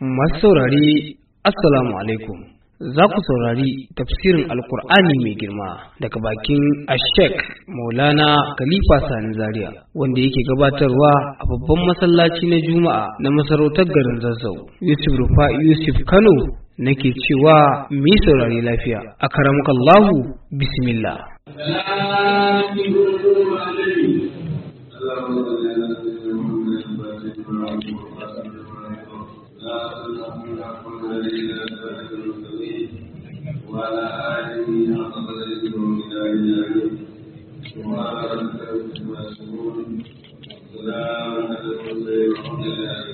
Masu saurari Assalamu alaikum. Za ku saurari tafsirin Alkur'ani mai girma daga bakin Ashek Maulana Khalifa Sani Zaria wanda yake gabatarwa a babban masallaci na Juma'a na masarautar garin Zazzau. Yusuf Rufa Yusuf Kano nake cewa mu yi saurari lafiya. A karamukallahu bismillah. وعلى آله حق قدره إلى إلهه وعلى ربك المسؤول سلام على المرسلين والحمد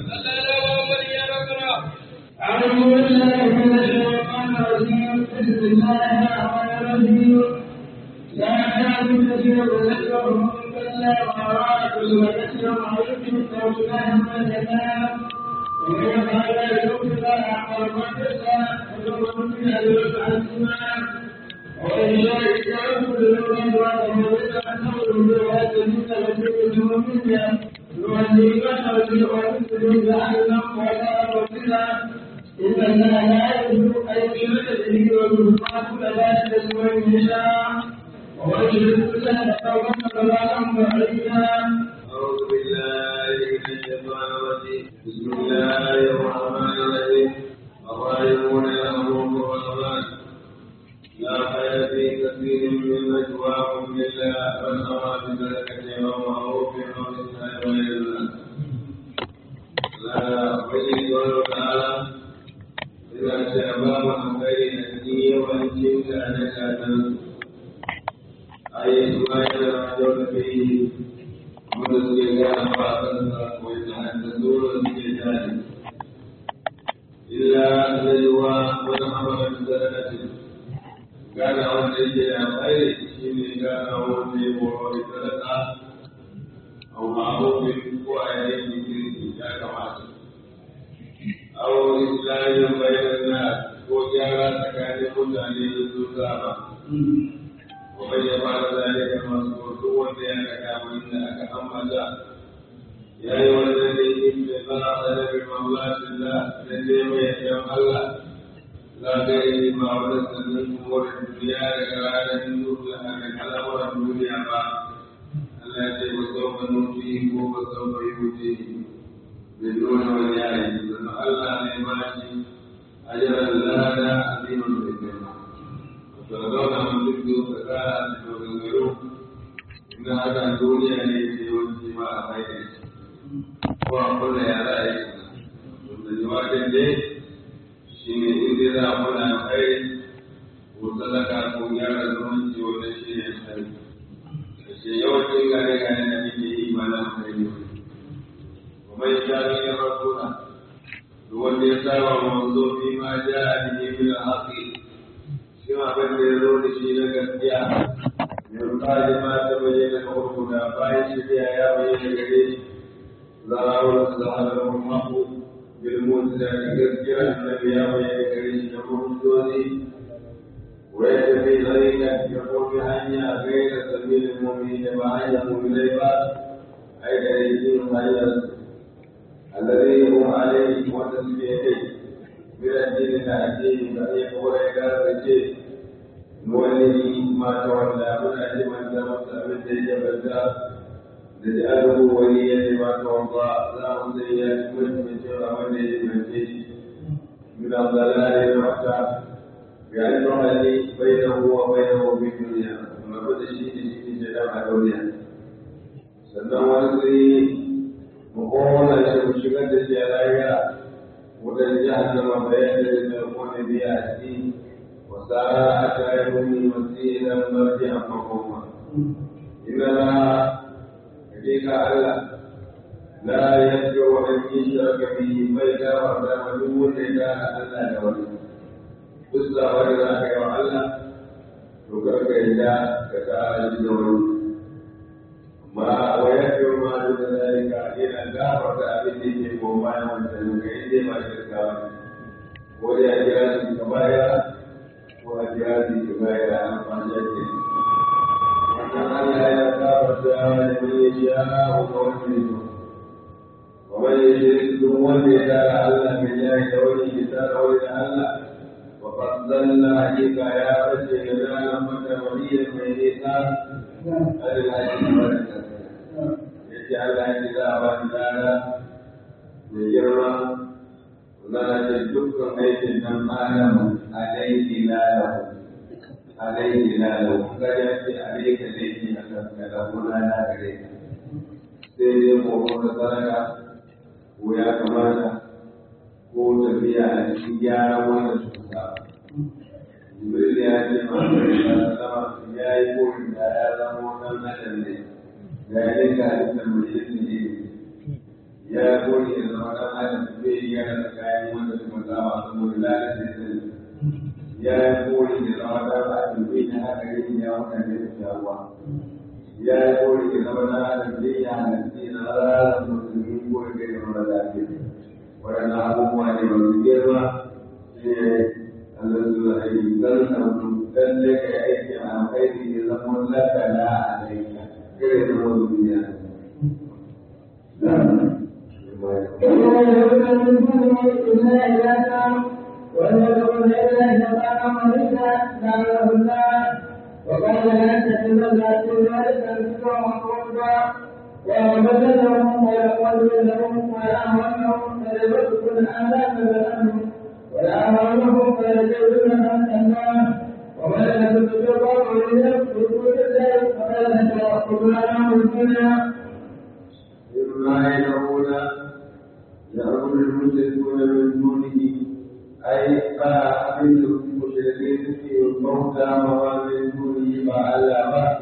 لله أعوذ بالله من الشيطان الرجيم بسم الله الرحمن الرحيم لا تعبد تشركهم إلا وراء وتشرك عليكم توبة من الكلام ومن يفعل ذلك فلا أعقل ما تسعى وتقول من الأسماء وإن شاء يقول لمن وتموت أنه بها سبيل وسبيل منها نولي بشر ونسلم جهنم ولا ربنا إن الله لا يجوز أن يشرك به ويغفر ذلك لمن يشاء ومن يشرك بالله فقد ضل بعيدا أعوذ بالله من الشيطان الرجيم بسم الله الرحمن الرحيم الراحمون يرحمهم الرحمن لا خير في كثير من نجواهم إلا من أراد بذلك ومعروف أو إسلام غير الله لا بين تعالى إذا شابه خير الدين والجنس على كاتب أي ما يرى فيه wanda suke gane ba a kansa wanda haddazuru suke jari illa zaiwa wani amalan sadakati gane wanda yake da tsaye shi ne gane wanda ya boro da sadaka au ma'arufin ko a yayin kirki ya kamata au islamin bayan na ko gyara tsakanin mutane da su zaba ومن يفعل ذلك مسؤول wanda ya ga kamar da aka ambata ya yi wannan da yake mai fara da bi mawlatillah da ne mai yan Allah la ga yi ma wannan sanin umur duniya daga ranar nuru da haka al'amuran duniya ba Allah ya ce ba sau ka nufi ko ba sau ka yi wuce bin nuna wani yayi sannan Allah ne ba shi ajaran lada azimin da girma to zauna mutum biyu ka kara da maganganu na haka duniya ne ke yawanci ma a mai da shi ko a kula ya za a yi wanda jawabin ne shi ne inda za a kula kai ko sadaka ko gyara zumunci wanda shi ne kai da shi yawancin gane gane da muke yi ma na kai ne kuma ya sha ne ya rasuna wanda ya saba mawazo fi ma ja a cikin bil haƙi shi ma abin da ya zo da shi na gaskiya yanzu ƙari ma ta bayyana na uku da bayan shirya ya bayyana gare shi za a wani zaharar mako bilmon da gaskiyar annabi ya bayyana gare shi da mutuntozi wai da bai zarika ya kofi hanya gaira sabilin mummi da ba hanyar mummunai ba ai da yin hanyar alladhi hum alayhi wa tasbihih من الدين العزيز فإن هو إدارة نولي ما تولى من أجل من تمت من تلك البلدة نجعله وليا لما تولى لا مزيات من من شر من من من الضلال المحتاج بأنه الذي بينه وبينه في الدنيا وما كل شيء في جناح الدنيا sannan wani mukowana shi mu shigar da shi a lahira wutar jahannama bayan da kone biya a ciki wa sa'a ta yi muni wasilan marji a makoma ina na hakika Allah la yadda wa an yi shirka bi mai gawa da wani wanda ya gana Allah da wani duk da wani za ka yi wa Allah to karka yi da ka ta ji da wani ma wa yadda ma da zalika yana gafarta abin da yake goma bayan wancan ga inda ma shirka wani ko da ya kira shi ka baya ko a kira shi ka baya da amfani da ke wannan Allah ya gafarta da mai ya ga wani ne wa ومن يشرك دون يدار الله بالله ولي يدار ولي الله وقد ضل عليك يا بشر لنا لما وليا ميتا هل الحديث ولد يجعل الله وإلا يجرم ولا تجدك أيدي من آدم عليه لا له عليه لا له قد يأتي عليك ليس أسفك له لا لا عليك سيدي مؤمن صدقة ويا كمانا ko tafiya a cikin gyaran wannan cuta. Jibril ya ce ma sama ya yi koyin da ya zama wannan adam ne, da ya dinga halittar mutum ne ya koyi da zama ɗan adam zai yi yana da kayan wanda suka zama saboda lalata sani. Ya koyi da zama ɗan adam zai yi haka yin ya mutane da shawa. Ya koyi da zama ɗan adam zai yi halitta na ranar musulmi ko da ya zama lafiya. waɗanda abubuwa ne masu girma shi ne Allah zuwa aiki zan sauku dan da kai aiki a alkhairi ya zama lakana a laika kare zama duniya وقال لا تتمنى ذلك الكفر والقربى وبدلهم ويقول لهم ويأمرهم فليبدل آلاف الأمر ويأمرهم فيجعلون الله ومن لم تتقوا لنفسه ذلك فلا توكل على الدنيا إما يدعون يعبد المشركون من دونه أي فأحمد المشركين في الموتى وما من دونه فعلى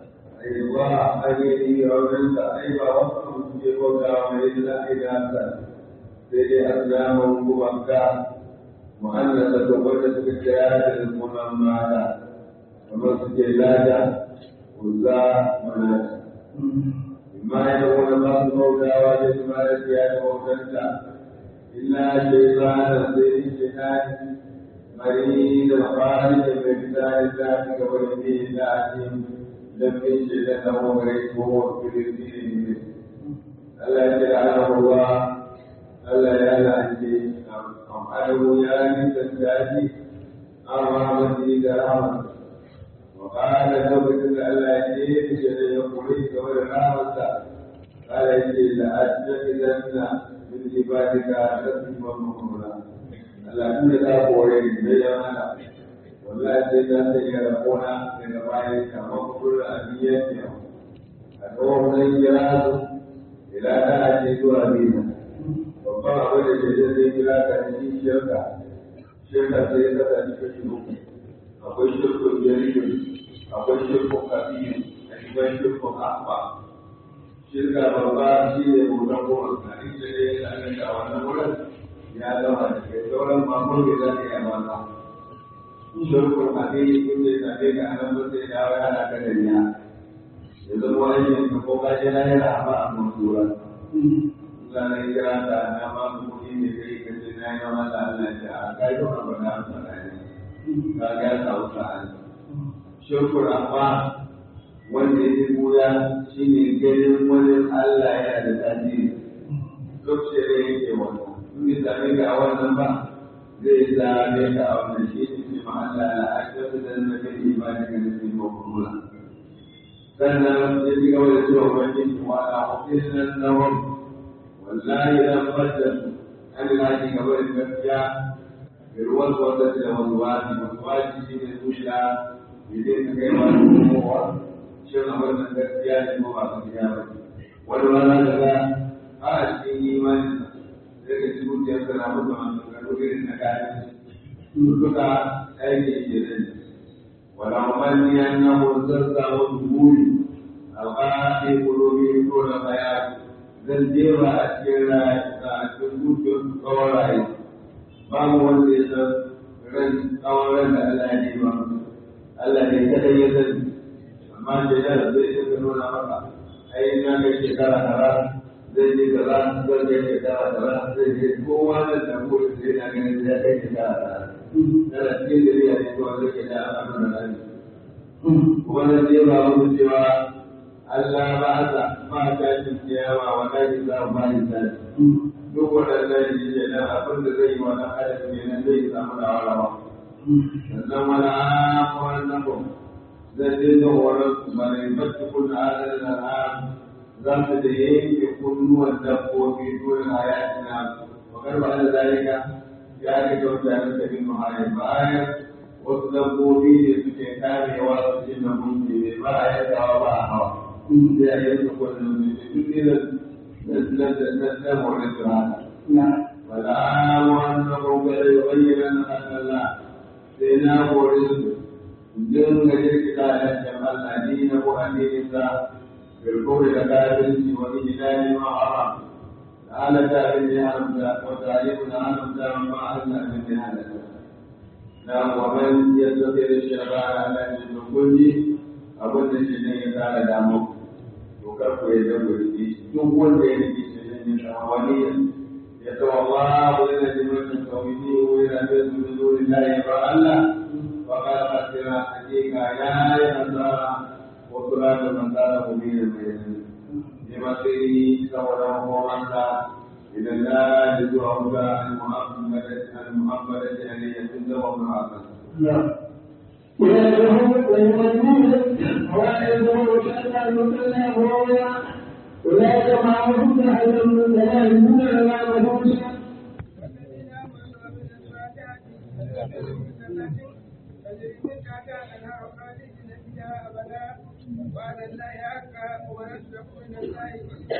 الله أجيني ومن أيضا وصف في وقع من الله إناسا سيدي أسلام مبكى مؤنثة قدس بالجهاد المنمى ومسجد لاجا وزا مناسا ما يكون الله موتى وجد ما يزياد موتى إلا شيطان سيد الشيطان مريد الخارج من كتاب ذاتك ويديه ذاتهم لم يجد له غيره في الدين ألا يجعله الله ألا يلعنه أمحله يا نسى أرامتي كرامة وقال ثبت ألا يجيب شيء يقولي كبر رامة قال يجي لأتخذن من عبادك نسيبا مقبولا ألا كل ذا قولي بيانا wallahi sai za ta iya rabona daga bayan kamar kullum a biyan yau a tsohon zai kira su ila ta ake zuwa biyu babban abin da ke zai kira ka cikin shirka shirka sai ya kasa cikin shi uku akwai shirkun jaridun akwai shirkun kabiyu a cikin shirkun akwa shirka babba shi ne hoton goma a inda ne ya tsananta a wannan wurin ya zama da ke sauran makon da za ta iya mata shirkun hadisi kun zai tafi ga anan mun sai dawo ya da kada ya ya zama aikin ka ko ka jira ya da ba a mansura Allah ne kira ta na ba mu kuɗi ne kai ka ce na yi wa Allah Allah ya a kai to ka bada mu fara ne ka ga ta wuta an shirkun amma wanda ya buya shine ganin wani Allah yana da tasiri duk sai ne yake wannan in ka same ka a wannan ba zai same ka a wannan shi ne ma Allah la ashrafu da nabi ibadika da cikin makulula sannan ya ci gaba da cewa wani wa ala hukunan nawam wallahi dan fadda an laji gaba da gaskiya da ruwan wanda da wani wani wani shi ne zuciya idan ka kai wani kowa shin abin nan gaskiya ne ko ba gaskiya ba wani rana da za a cikin imanin sai ka ci zuciyarsa na mutu a tsakanin irin na kayan duka aiki ke nan wala manni annahu zarza wa duburi alqa'i qulubi ko da baya zan jewa a cikin rayuwa a cikin zuciyar tsawon rayu babu wanda ya san ran tsawon ran da Allah ya yi ba Allah ne kada ya sani amma da yana zai yi nuna maka ai na kai shekara tara zai je kaza zai kai shekara tara zai je kowa da tamburin sai na ganin ya kai shekara tara yana cikin da zai yi zuwa zai da al'amuran rani kuma na ce ba mu cewa Allah ba ta ba ta ci kiyama wa ta ji za ba ni ta duk waɗannan shi ne nan abin da zai yi wa ɗan adam ne nan zai samu da warawa sannan wani amuwan nan ba zai dinga horon su ba ne ba su kun adadin al'am za su da yanke kunnuwan dabbobi dole hayatina wa karba da zalika ya rike mutanen da bin muhari bayan wasu dabbobi ne suke kamewa su ce na gunki ne ba a yankawa ba a hawa sai a yanka kwanan ne duk irin na horon su haka wala wannan kokare bayyana na Allah sai na hore su dinga jirkita da kan Allah ni na ko addinin sa bilkuri da kafirci wani gidani ma haram ala ta bin ya haramta wa tarihu na haramta ma Allah bin ya haramta na waman ya tafi da shara ala ne da kulli abin da shi ne ya kara damu to kar ku ya dago shi duk wanda ya rike shi ne ya samu wani ya tawalla wa yana jimin tawhidi wa yana da zuwa lillahi ba Allah wa qala fasira hakika ya ya nasara wa kula da manzara ku ne mai ne masiri saboda hukumansa idan la da zuwa ga al-muhammad al-muhammad da ne ya tunda wa muhammad ويدعوهم ويمنون ويدعوهم كأن المثنى هو أولئك معهم أهل من لا يؤمنون ولا يهودون وعلى الله حقا ونسلك من الله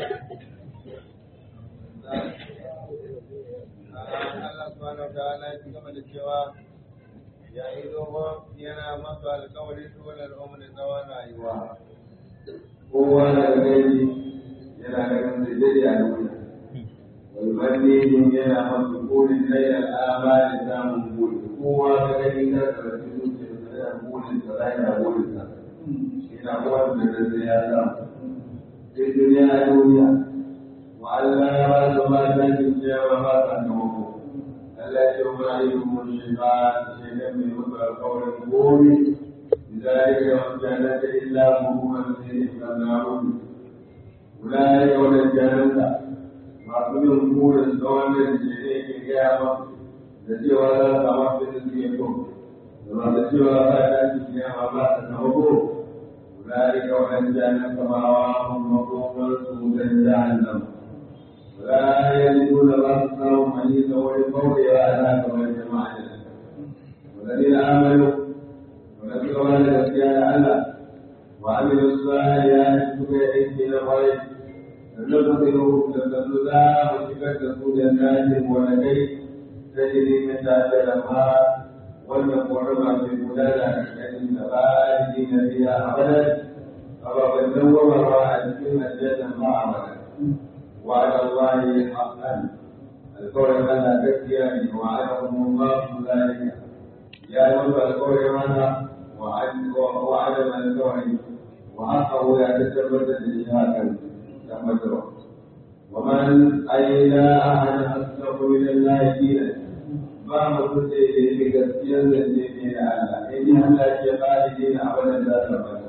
Allah subhanahu wa ta'ala ya ci gaba da cewa ya yi dogo yana masu alkawarin dole al'umma da tsawon rayuwa. Kowa da gani yana ganin da jade a duniya. Walbanni yana masu burin rai al'ama da samun buri. Kowa da gani na karfi zuciya da yana burin sa rai na burin sa. Ina wanda da zai ya samu. Sai duniya a duniya. Wa Allah ya ba su mata cikiya ba ba sa kamako. Allah ya ce wa ayyukum shaytan shaytan mai mutu alƙawarin gobe ذلك والجنة إلا مهما فيه فالنار أولئك والجنة معصوم قول الزوال الجنة القيامة التي ولا تمثل فيكم وما التي ولا تأتي القيامة ما تتوقف أولئك والجنة مأواهم مقوما سودا جهنم ولا يجدون بصرهم حديثا ولقولها أهلاك والجماعة والذين آمنوا ونبي قال gaskiya Allah wa amilu salihati suka yi aiki na kwarai sannan ku sai ku da sannu za mu shigar da su da najin wani kai ta jiri mai tafiya da ma wannan korama mai gudana da ƙarƙashin da ba a yi na biya abadan ababen dawwamarwa a cikin aljannan ma abadan wa ala Allahi haqqan alƙawarin Allah gaskiya ne wa ala umma su zalika ya yi wanda alƙawarin mana وعدم الكون وحقه يتثبت الإشهاد تمتع ومن أي لا أحد أصدق من الله دينا ما مقصد إليه بكثير من دين الله إن هلا شفاء دين أبدا لا ثبت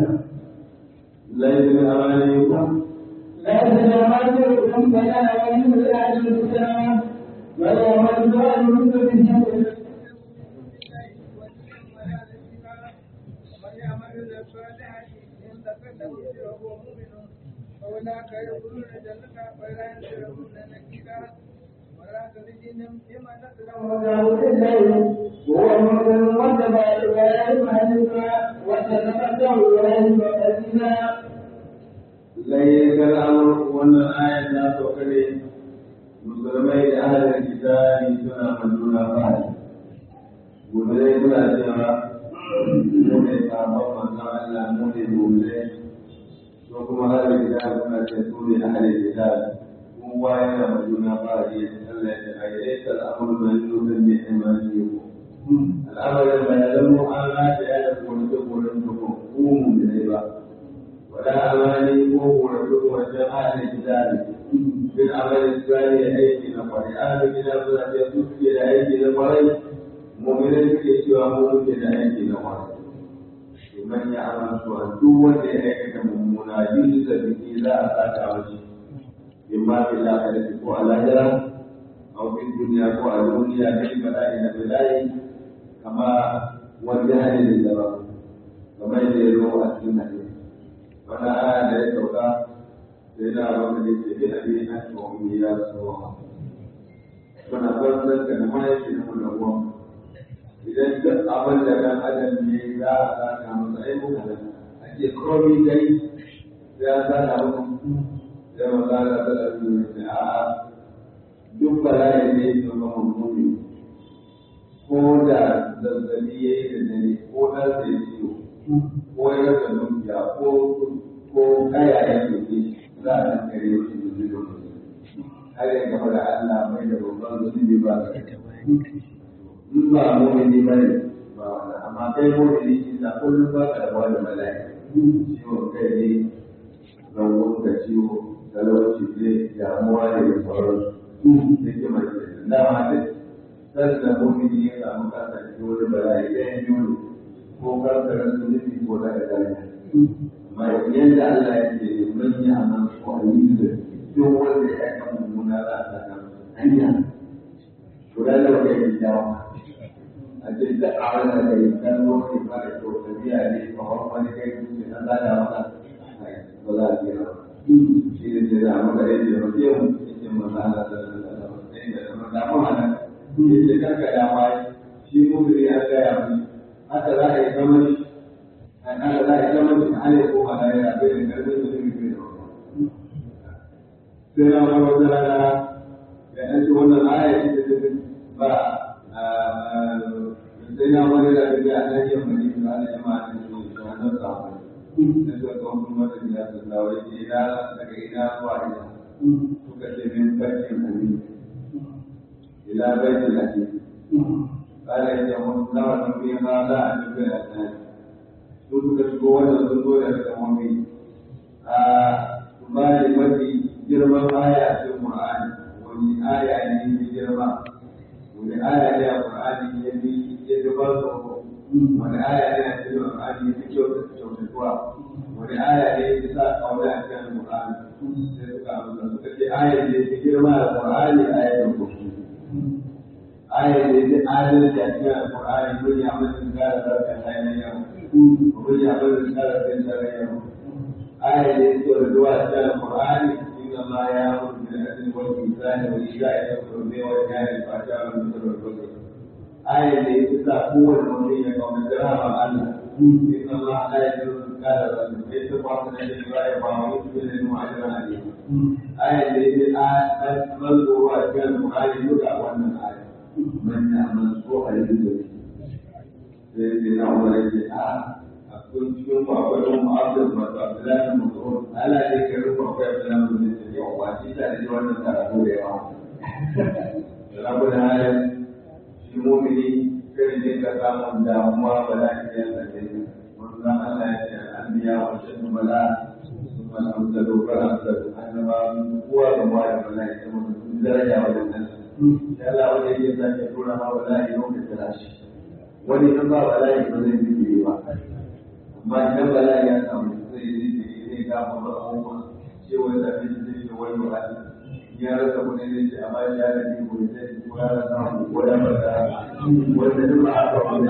ليس من أمانيكم لا تجعلوا فلا يملك أهل الكتاب ولا يملك أهل الكتاب أولئك يدخلون الجنة ولا ينزلون نكيرا ولا تجدهم بما نزلهم وهو المؤمن واتبع الولاية حنيفا وتتبعه الولاية وتزيدا ليس الأمر وأن الآية لا تقري musulmai da ahalin kitabi suna manduna fahari gobe suna cewa mu ne sabon manzon Allah mu ne gobe ko kuma ahalin kitabi suna ce su ne ahalin kitabi kowa yana manduna fahari Allah ya ce a yi ta al'amuru da yi nufin mai imani ko al'amarin da ya zama an rata ya da kwanci koren tuko ko mu ne ba wala amani ko koren wajen ahalin kitabi bin amalin tsari aiki na kwarai an gida suna ce su suke da aiki na kwarai mu'minai suke cewa mu muke da aiki na kwarai man ya amantu a duk wanda ya aikata mummuna yin da biki za a saka mashi in ma fi lafiya ko a lahira a wani duniya ko a duniya da shi bala'i na bala'i kama wanda hali da zama kamar yadda ya zo a cikin hadisi wannan aya da ya sauka sai na abin da ke bi abin na tuwon ya so suna banzan da mahaifi na mulawa idan duk abin da ɗan adam ne za a saka masa ai muka nan ake komi dai sai an saka muku sai maza da ta ɗabi ne sai a'a duk bala'i ne ya zama mummuni ko da zazzabi ya yi da dare ko ɗan sai ciwo ko ya rasa dukiya ko ko kaya ya ke za a nan kare shi da zai lokaci har ya gaba da Allah mai da babban zunubi ba ka in ba mu'mini ba ne ba wani amma kai mu'mini shi na kullum ba ka rabuwa da bala'i ciwon kai ne zangon ka ciwo talauci ne damuwa ne da sauransu ne ke mai da dama da sanda mu'mini ya samu kansa cikin wani bala'i ɗayan biyu ko kankarar zunubi ko da da amma yadda Allah ya ce man yi aman ko a yi da duk wanda ya kan mummuna za a saka hanya guda da wanda ya jawo a ce da awon da kai kan lokaci ba da kyau tafiya ne ba wani wani kai kuce na zada maka ba za a ce ba shi ne ce za a maka yadda ya mace mu yake maza Allah da da da mu hana yake kanka dama shi mumini an gaya mu haka za a yi zama shi an haka za a yi zama shi hali ko halaye a bai da karfin da zai bai da sai na wani wata rana da an ce wannan aya ce da ba sai na wani da bai a nan yin mani da ana jama'a da su da wannan samu da su ga wani wata gida su da wai ke ina daga ina zuwa ina suka ce min bakin amin ila baitul amin قال إن نرى فيما لا أجب الأسنان su suka shigo wannan sun zo daga kamomi a bani mafi girman aya a cikin Qur'ani wani aya ne mai girma wani aya ne a Qur'ani ya bi ya bi ba su wani aya ne a cikin Qur'ani ya fi kyautatuwa wani aya ne ya sa kauna a cikin Qur'ani sai suka amsa suka ce aya ne mai girma a Qur'ani aya ne ko aya ne da adalci a cikin Qur'ani mun ya mutum gara zarkan ainihin yau ومن يعمل مثقال ذرة آية يذكر الدعاء في القرآن إن الله يأمر بالعدل والإحسان وإيتاء ذي القربى وينهى عن الفحشاء والمنكر والبغي آية يتسع قوة المؤمنين قوم الدراهم الله إن الله لا يجوز مثقال ذرة ليس فاصلا للغاية وعويض بالعلم وأجرا عليه آية يتسع مذكورة في القرآن يدعى وأن الآية من يعمل سوءا يجوز sai sai na umar ya ce a akwai cikin ku akwai ɗan mu'abdul masu abdullahi mutum ala ne ka rufe akwai abdullahi mutum ya ce yau ba shi ta da wannan karatu da yawa rabu da halin shi mumini kai ne ka samun damuwa ba za ka yi tsalle wannan Allah ya ce al'anbiya wa shaddu bala ثم الأمثل فالأمثل أنما هو كما يقول الله درجة وجنة إن شاء الله وجه يسأل يقول ما ولا يوم التلاشي wani in ba bala'i ba zai zikiri ba amma idan bala'i ya samu zai yi zikiri zai gama ba abubuwa ce wani zafi shi zai ce wani wa ya rasa kuɗi zai ce amma ya da ni ko ya ce ko ya rasa mu ko ya bada wanda duk ba aka wani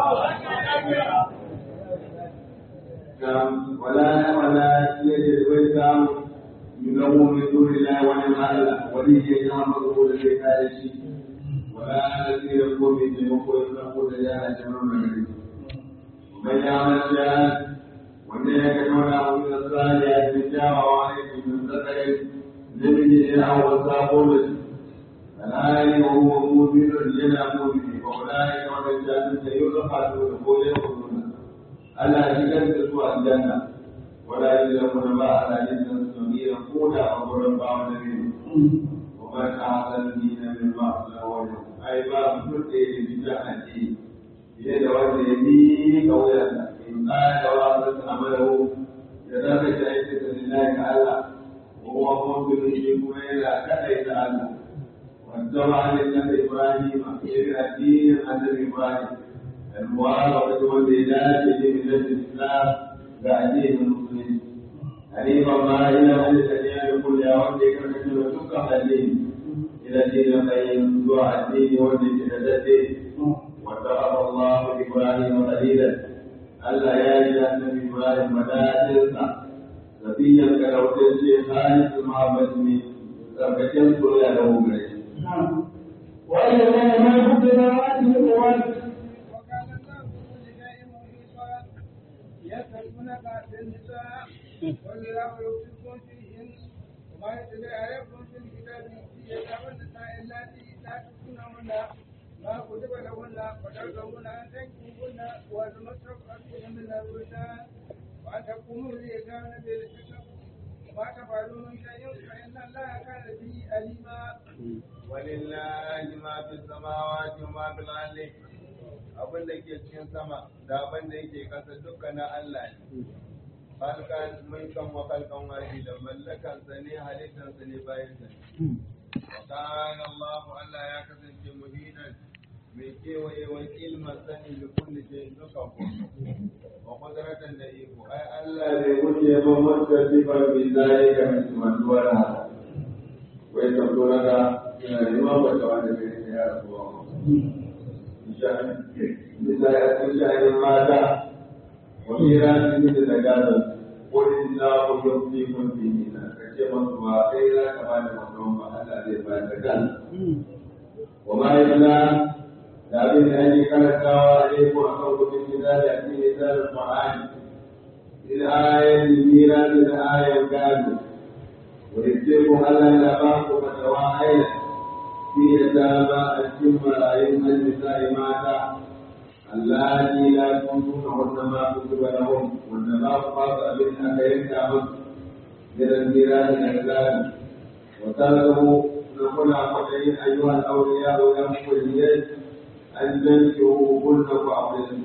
wala na wala ya ce bai samu yugamu min duni la wani ma'ala wani ya yi amma ko da zai kare shi ولا الذي يقول به يقول يقول يا جماعة ومن يعمل شيئا ومن يكون من الصالحات رجال وعليه من ذكر لمن أو الصابون فلا وهو مؤمن لنا مؤمن وأولئك والرجال سيرفعون يقول يقولون ألا شكلت سوى الجنة ولا يجلبون ما على جنة صغيرة قولا وقرا بعض ومن أحسن دينا مما أصله وجهه ai ba mutum da ya bi ta addini fiye da wanda ya bi kauyansa in ƙara da wasu su amalau da za ka shi aiki da lillahi ga Allah ko kuma kuma shi kuma yana kaɗai da Allah wanda ma ne na Ibrahim ya bi addinin annabi Ibrahim المعارضة والإدانة لملة الإسلام بعدين المسلمين حنيفا ما إلى أن الأديان كلها وأنت كما تلك الدين إلى دين القيم دعاء الدين والدين الدين واتخذ الله إبراهيم خليلا ألا يا النبي إبراهيم مدائنسا نبيا كروتين شيء خالص المحبة من تركتين كل له بريش وإذا ما كنت نواتي وكان الله بكل شيء محيطا يسألونك عن النساء قل الله يوصيكم فيهن وما يتلى عليكم في الكتاب في يتامى النساء اللاتي لا تؤتونهن ما كتب لهن وترغبون أن تنكحوهن والمستضعفين من الولدان وأن تقوموا باليتامى بالقسط وما تفعلوا من شيء فإن الله كان به أليما ولله ما في السماوات وما في الأرض abin da ke cikin sama da abin da yake kasa duka na Allah ne halkan mulkan wa halkan wahi da mallakan sa ne halittan sa ne bayan sa wa kana Allah Allah ya kasance muhinan mai kewaye wa ilman sani da kulli shay duka ko wa qudratan da iko ai Allah bai wuce ba wanda sifar bi zalika min manduwara wai ka tura da ina neman wata wanda bai yi ya rasuwa misali a cikin sha'anin mata wa mira sun yi da gadon wurin za ku yi fi kun fi nina ka ce masu ba kai za ka ba da mutum ba Allah zai ba da kan wa ma yi na da abin da ake karantawa a ko a kan kudin gida da ake yi zarar ma'ani in ayan mira da ayan gado ويجزيكم ألا يلقاك فتواعينا في يتامى الجن ملايين النساء ماتا اللاتي لا تنكحهن ما كتب لهم والنبات خاطئ من أخيرك أمس من الميراث الأحلام وتركه نقول أخوتين أيها الأولياء يا موليين أن تنكحوا كن فأعطيهم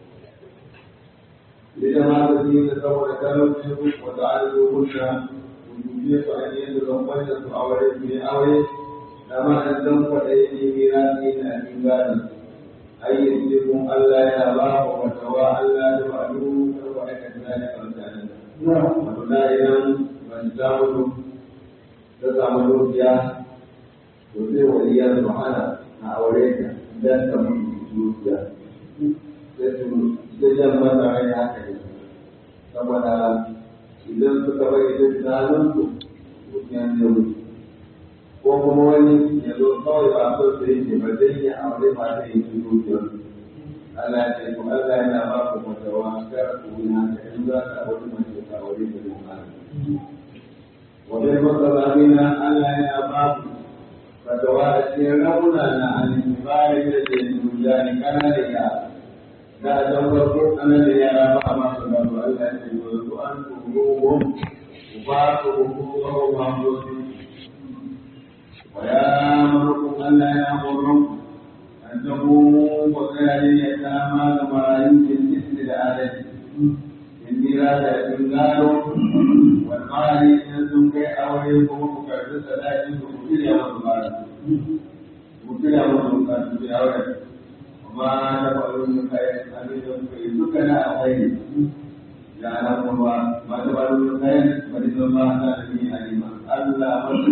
لجماعة الدين تسوى كلمة وتعالجوهن rubuce su a yin da wanda su aure su ne aure da ma an zan kwaɗa yi ne mira ne na cikin gani ayyin cikin Allah yana ba wa fatawa Allah da ma'alu da wa aikata na da kamtani. Wato na idan ban samu ta samu dukiya to sai waliyar su hana a aure ta idan ta mutu dukiya. Sai su sai jan mata rai haka ne. Saboda idan suka bari da tunanin su mutum ya wuce ko kuma wani ya zo kawai ba so su yi ba zai yi aure ba zai yi su dukiyar Allah ya ce ko Allah yana ba ku fatawa kar ku yi haka in za ka aure mace ka aure da lumana wajen matsalamina Allah yana ba ku fatawa a cikin rauna na alifari da ke duniya ne kana da yara da a can farko ana da yara ba a masu gado Allah ya ce yanzu an turuhum ku ba su hukumar mamdosi wa ya marukun Allah ya horon an tabo wa kayare ya kama da marayu bin isti da adadi in mira da in gado wal mali in sun kai aure kuma ku karbi sadakin su ku shirya musu bara ku shirya musu kasu da aure ما تفعلون من خير أبيكم كيدكنا خير يعلم الله ما تفعلون من خير فإن الله كان به عليما ألا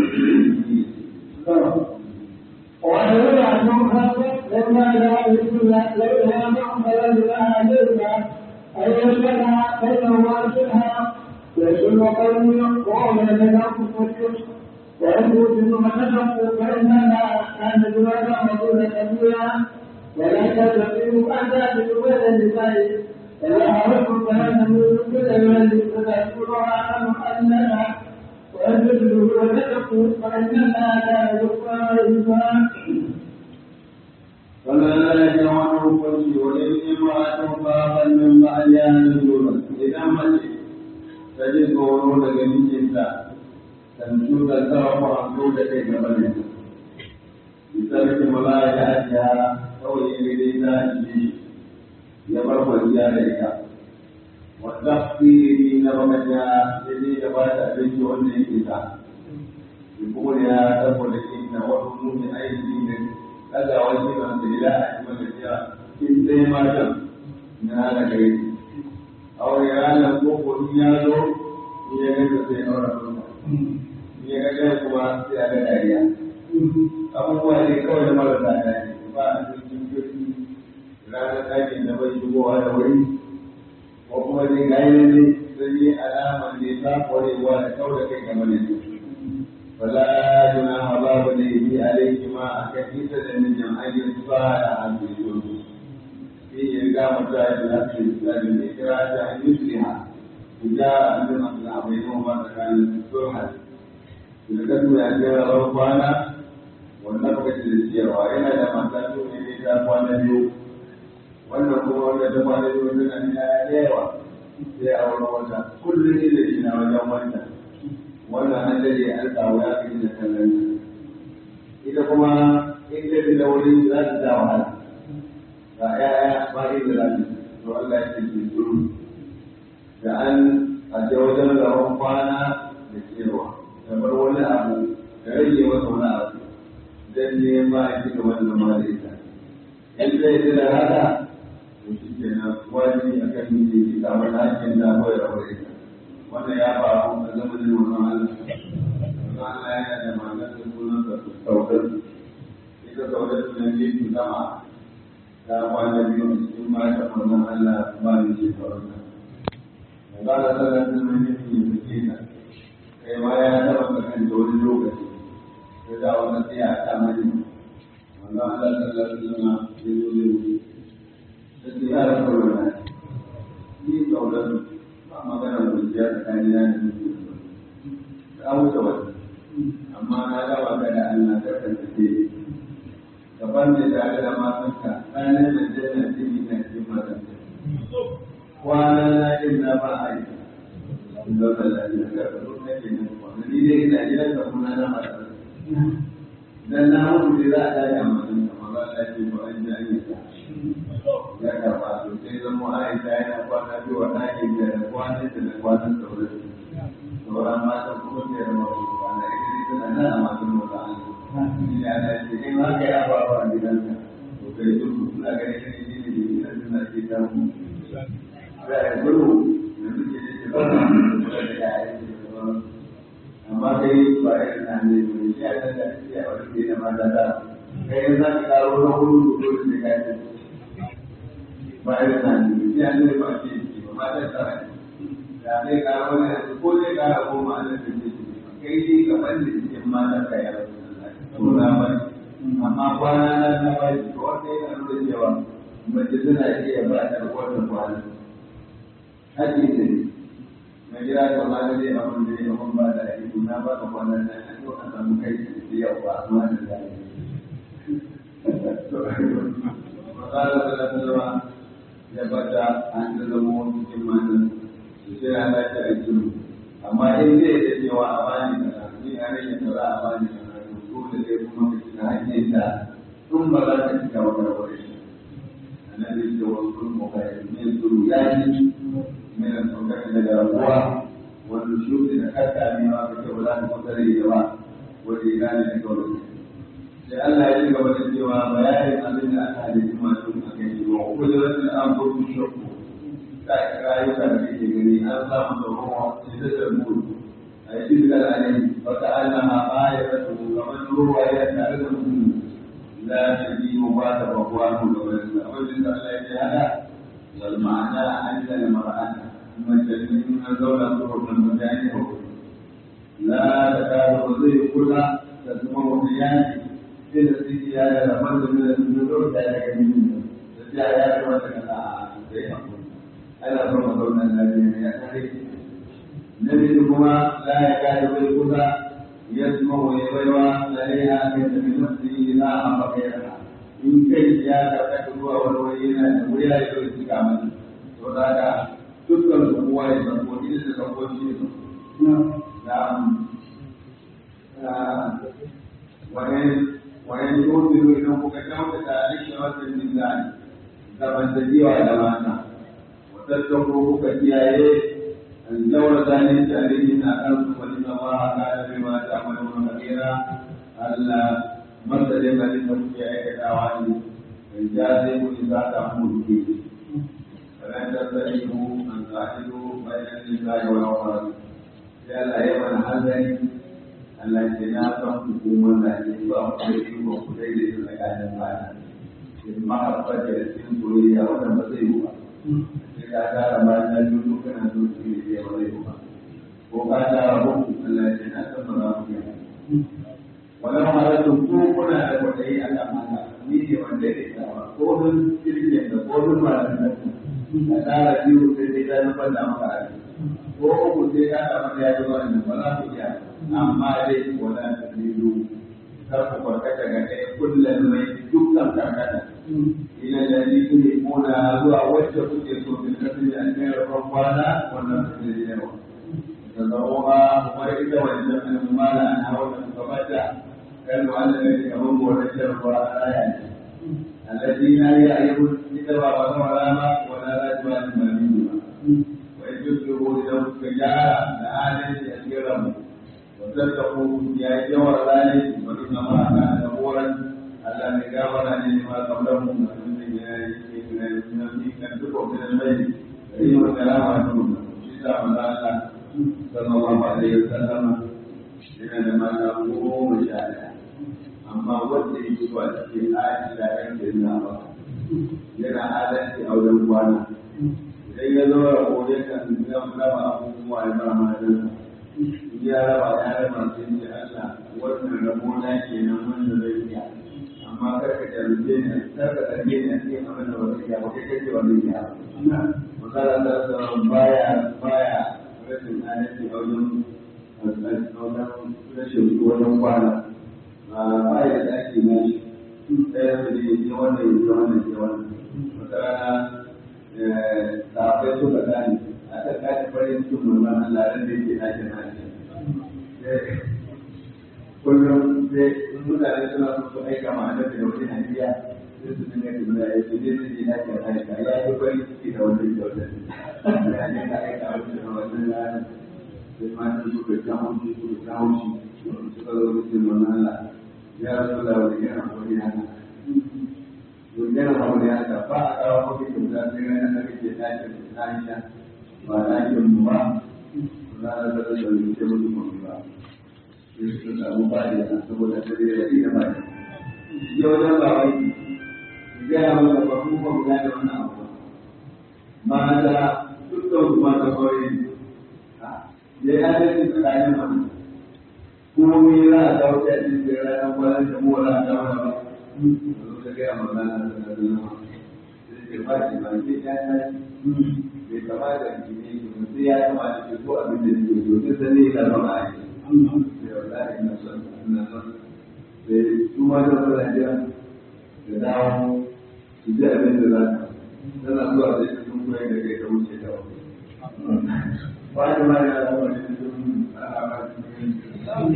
وأن عنهم خلق لما لا يسمى ليها معملا لها عليها أن يسمع بينهما شبها يسمى قوم وهو يتناقض الكفر ويثبت ثم نشقوا فإنها كانت جوادا مدونة كبيرا ولا تستطيعوا أن تأتوا بين النساء ولا حرصوا فلن تموتوا بالأيمان فتذكرها عنه أنها وأن تجدوا وتتقوا فإنها لا يذكر إنسان ولا يجعل كل ولي امرأة خافا من بعدها نزولا إذا مشي تجد ورود جميع تنشد الترف عن جودة جبلها بسبب ملائكتها kawai ya gani ta ji ya bar kwanciya da ita wanda fili na bakanya ya je ya ba ta abinci wanda yake ta kuma ya saboda shi na wani mummin aiki ne daga wani ban da ila a cikin da ya in sai matan na hana kai aure ranar koko in ya zo in ya gaza sai aure sunna in ya gaza kuma sai a ga dariya abubuwa ne kawai da marasa daɗi ba a cikin kirki ranar ɗakin da bai shigowa da wuri ko kuma dai gayi ne sai yi alama ne ta kwarewa da kau da kai game da su wala junaha babu da yi alaihi ma a kan isa da mijin ayyukan ba da hannu في إقامة النفس الإسلام إكراهها أن يصلح تجاه أنظمة بينهما كان صلحا لكتب أجل ربنا والنفقة للسير وإلى لما تأتوا إلى أقوال اليوم wannan kuma wanda ta kwana biyu tana nuna da yawa sai a wani wata kullum ne da ina wajen wannan wannan an dade an samu ya fi da kallon ita kuma in ta da wuri za ta ja wahala ga ‘ya'ya ba inda za su to Allah ya ce ke tsoro da an a ce wajen rawar kwana da cewa kamar wani abu da rage masa wani abu don nema a ci gaba da zama da ita in zai ji da haka to shi ke nan wani a kan yi ke kamar hakin da kawai da wani ita wannan ya faru a zamanin wannan Allah wannan Allah yana da maganar sunan da saukar ita saukar sunan ne su sama ta kwana biyu a cikin mata wannan Allah ba ni ce farauta. Ba da sanar da mai yin yin suke na, kai ma ya taɓa kakan da wani lokaci, ta da wani tsaya a ta mani. Wannan Allah sallar da zama ya zo da wuri. Ta ce ya rasa wani ni kaunar ba magana kwanciya tsakanin ya da mutum. Ta wuce wani. Amma na gaba ka da Allah ka kasance gaban da tare da matanka ranar da janna jini na cikin matanka kwana na yin na ba a yi in da wata lafiya ga karo na ke nan kwana ni dai ina gidan ka kuma na mata dan na mutu dai za a dace a matanka ma ba ta ce ba an ji an yi ta ya karba to sai zama aisha yana kwana biyu wa ɗakin da da kwanan da da kwanan sauran sauran matan kuma sai da mafi kwana ita dai tana nan a matan mata an yi ya da ce in haka ya faru a gidanka to kai duk suna ganin shi ne ne ne da suna ke samu za a gudu da suke da ke ba da ya yi amma kai ba ya na ne ne shi a san da shi a wani ke da mata da kai in za ka karo na hudu to dole sai ka yi ba ya na ne shi a ne ba ke ba mata da da zai karo ne ko zai kara goma a nan da ke kai shi gaban da cikin mata ka yi suna bai amma kwana na na bai to wanda yana nuna cewa mace suna iya ba ta wata kwana haƙi ce na gida ga ma da zai abin da ya abin ba da ake na ba ka kwana na a yau a samu kai da yau ba amma da zai Makala da zama ya bata an da zama cikin matan su sai ana ta aiki amma in zai da cewa a bani kaza ni a rage kaza a bani kaza dole sai kuma ka shiga hanyar da tun ba za ka shiga wata rawar shi annabi ce wa sun mukai min suru ya yi min saukar daga rabuwa wanda shuɗi da karka ne ma ka ce ba za ka kusa da ita ba wanda ya gane da kawai sai Allah ya ci gaba da cewa bayanin abin da aka halitta masu a kai shi wa kudratul anfusu shakku ta rayuka da kake gani an samu da ruwa sai da zarbu تلك العلم وكأنها آية ومن هو يتعلم لا تجيب بعد رضوانه وجد الله تعالى والمعنى أن المرأة مجنون دولة طرق المجانب لا تكاد تضيء كلها تسمع بيان إلى السيادة لمن من النذور ذلك منه تجاه يا كما تكلم أنا فرما دولة الذين يأتي النبي كما لا يكاد بالهدى يسمع ويروى عليها من نفسه لا أمر غيرها in kai ya karɓa ruwa wani wani yana da wuya ya zo shi kamar to da ka dukkan su kowa ya san ko idan da san ko shi ne na wani wani yobiru idan kuka kyautata rikin wasan mizani zamantakewa da mata watattun kuka kiyaye الجورة ذلك عليهم أقلت فإن الله كان بما تعملون خبيرا ألا مثل ما لتوفي أيك دعواني الجاذب إذا تأمر فيه فلا تستطيعوا أن تعدلوا بين النساء والأولاد لأن يمن هذا التي لا تنفقوا التي تأخذ وكليل المكان المعنى المحبة التي سوريا ونمسيها إذا كان ما يجوز كان سوريا وليها وقال ربكم التي لا تنفقوا ولو أردتم كوكنا لكي أتمنى ni ne wanda ya tsawa ko don kirkin da ko don masu da a tsara biyu sai dai ta nufar da maka aji ko uku sai ka samu da ya ji wani ba za ku iya amma dai wala ta biyu kar ku farkata ga ɗaya kullum mai dukkan karkata ina da ni ne mona zuwa wacce kuke so bin kasu da an kai rafan kwana wannan su ne yawa da zama kuma ita wancan al'umma an hawa da gabata كانوا على ذلك هم ونشر وآيات الذين يعلمون كتاب ولا ماء ولا أجوال ما منهما وإن يسلكوا لهم كجاء لآلة يسيرهم وتتقوا يا جور ذلك وإنما كان غفورا ألا نجاور لما قبلهم من كتبه من الميت فإنه الكلام عنهم كتاب الله صلى الله عليه وسلم إنما تقوم مشاهدا amma wanda ya yi wa cikin aji da yan da yana ba yana adalci a wajen kwana idan ya zo ya kore kan zan raba abubuwa ya ba ma dan ya raba ya raba sai ce Allah wannan rabo na kenan wanda zai iya amma kar ka jarumce ni kar ka zarge ni a cikin abin da ba zai iya ba kai kake ba zai iya misali Allah ta baya baya rashin adalci a wajen rashin wajen kwana baya da ake nashi ɗaya su ne ya wannan ya wannan ya wannan wata rana safai suka gane aka kaji farin cikin mulman Allah ran da yake nashi nashi kullum sai mutane suna so su aika ma annabi da wani hadiya sai su dinga tambaya ya ce zai zai nashi nashi ka ya yi farin ciki da wannan kyautar ya ne ka aika wani da wannan rana sai matan suka ta haushi suka ta haushi suka zo da mulman Allah ya rasu da wani yana wani haka wani yana wani haka ba a kawo mafi kyauta sai ranar da kake ɗakin Aisha ba ɗakin mu ba za a zara da wani ke mutu mafi ba sai su samu ba da yana saboda ta zai da ina ba ya wajen ba wai ya gaya mana ba kuma ba mu gane wannan abu mata dukkan su mata kawai ya yi adalci tsakanin mata komai za a dawo ta cikin sai ranar kwanan da mu wala ta wala ba zo ta gaya magana da da da sai ke ba ki ba ke ya ta bai kamata ki ne ki sai ya kamata ki ko abin da ke so sai sai ya zama a yi sai wallahi ina son ina son sai su ma da suna jira da dawo su ji abin da za ka tana zuwa da shi sun koyar da kai ta wuce ta wani ba da ma ya zama da shi sun alama cikin sai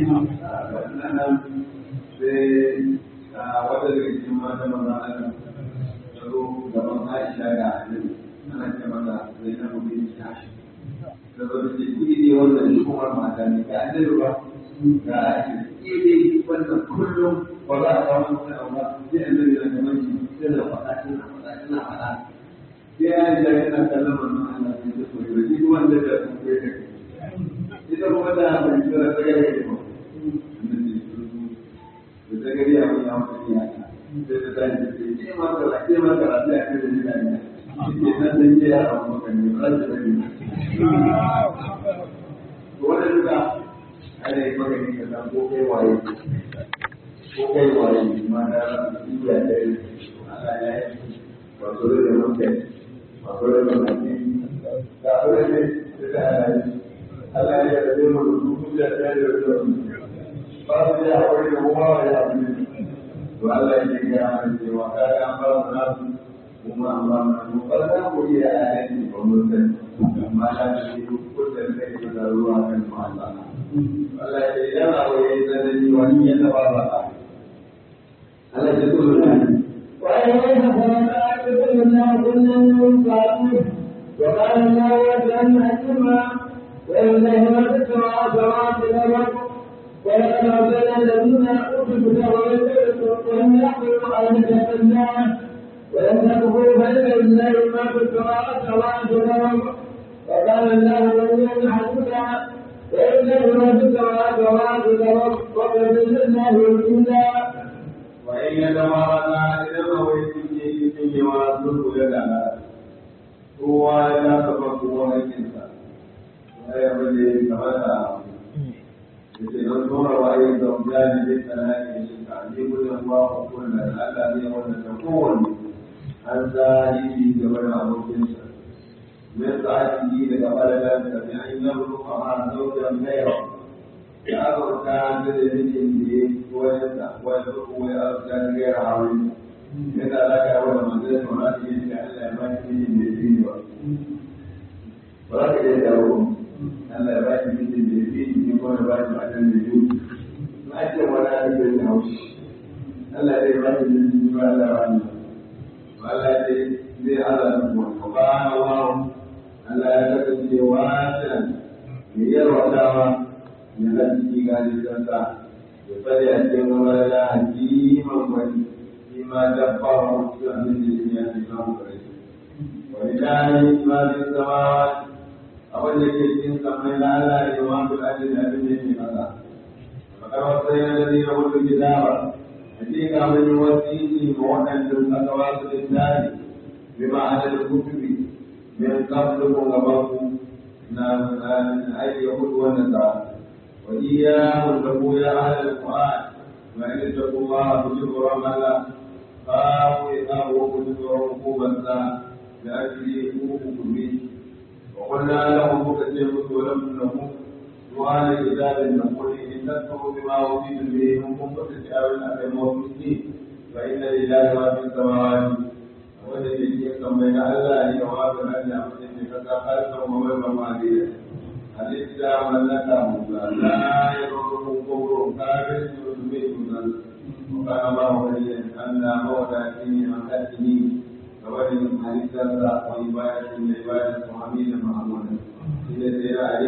wata daga cikin mata maza ana tsaro gaban Aisha da Annabi ana ce mata Zainabu bin Tashi da zo da ce ki ne wannan shi kuma mata ne ga Annabi ba ga Aisha ki ne wannan kullum ba za a kawo wani abu ba sai Annabi na gaban shi sai da faɗa tana faɗa tana faɗa sai Aisha yana kallon wannan Allah sai ta koyi shi kuma da da sun koyi da ita kuma da bai kira ta gare ba da ta gari abin ya mutu ya ta sai ta tashi ta ce ke ma kara ke ma kara sai a kai da jira ne ke nan da ke ya abu maka ne ba za ta bari to wannan duka ana yi maka ne ka san ko kai waye ko kai waye ma da iya da Allah ya yi ba so da mutum ba so da mutum da so da ne da Allah ya Allah ya rabe mu da duk da ta da ba su ya aure da kuma wa ya aure to Allah ya ga mana cewa ka ga an ba mu nasu kuma an ba mu nasu ba za ku iya ayyuka ba mun san amma da shi ko da kai da ruwa kan mu Allah Allah ya ya aure da ni wani ya taba ba Allah ya tsoro da ni وإليه فلقى كل الناس من بعده وقال الله وجعل حكيما وإليه ما تسمع سماوات الأرض ولقد أرسلنا الذين أوتوا الكتاب من قبلكم وهم يحملوا آية الله ولله ما في السماوات وما في الارض وكان الله غنيا حميدا ولله ما في السماوات وما في الارض وكفى بالله وكيلا وإن يتمارنا إذا هو يجي في واسوق لنا هو لا تفقه الإنسان ولا يبدي كما yake don tura waye da mutane da kana ne ka ji gurin Allah ko kullu Allah ne wanda ta kowanne an zahiri da wani abokin sa min sa'ati daga balagan da bi an yi ruwa ma zaujan gaira ya azurta da da mijin da ya koyar da wani ruwa ya azurta da gaira hawi yana alaka da wani manzan da wani ne da Allah ya ba shi mijin da ya fi ba ba za ka iya dawo Allah ya ba shi mijin da ya fi ni ko ya ba shi matan da biyu na ce wani abin da ya haushi Allah ya ba shi mijin da Allah ya ba ni Allah ya ce zai Allah da kuma ba Allah Allah ya kasance wasan mai yarwatawa ya hajji gani kansa ya fadi a cikin wani da hakiman wani shi ma dabba wa mutu a min da ya fi kan kare wani dani ma fi zama abin da ke cikin samai na Allah ya ma fi ajin da abin da ke kasa makar wasu yana da zai rahoto gida ba hakika mun yi wasiki ma waɗanda aka wasu littafi bi ma'anar kutubi min qablikum gabakum na aiki yahudu wannan da wa iyyakum lahu ya ahli alquran wa in taqullaha tujibru amala fa wa wa tujibru qubanza da ajli hukumi wa qulna lahum mukatibu wa lam nahu وعلى الكتاب نقول إن تكفروا بما أوتيتم به من قوة الأول الموجودين فإن لله ما في السماوات wanda ke cikin kamar na Allah ne ga wato na da mutum ne ka ta kalsa mu mai ba ma ne halitta mallaka mu la ya rubu kubru kafir su be sunan wa kana ma wa ne Allah mawda ni an kadini gabanin halitta da wa ibadatin da ibadatin Muhammad Muhammad shi ne sai ya ali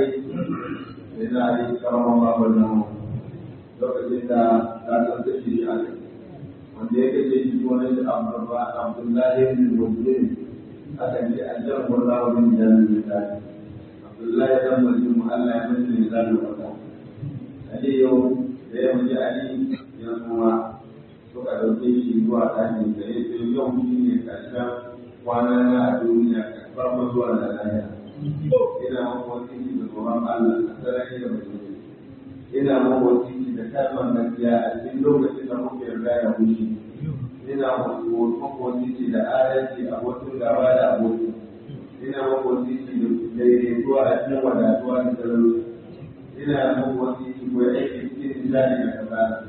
sai ya ali karama ma wannan lokacin da ta tsanta shi ali wanda ya kace shi wani da Abdullahi bin Muslim aka ce an jan wala wa bin jalal misali Abdullahi dan Muslim Allah ya mutu ne zan wata Ali yau da ya mutu Ali ya kuma suka dauke shi zuwa ɗakin da ya ce yau shi ne ƙarshen kwana na a duniya farko zuwa da lafiya ina mafi da tsoron Allah a sarari da mutum ina mafi da kalmar gaskiya a cikin lokacin da muke yarda ya wuce ina makwabci da adalci a wasu gaba da aboki ina makwabci da daidaituwa a cikin wadatuwa da talauci ina makwabci ko aiki cikin nishadi da kasala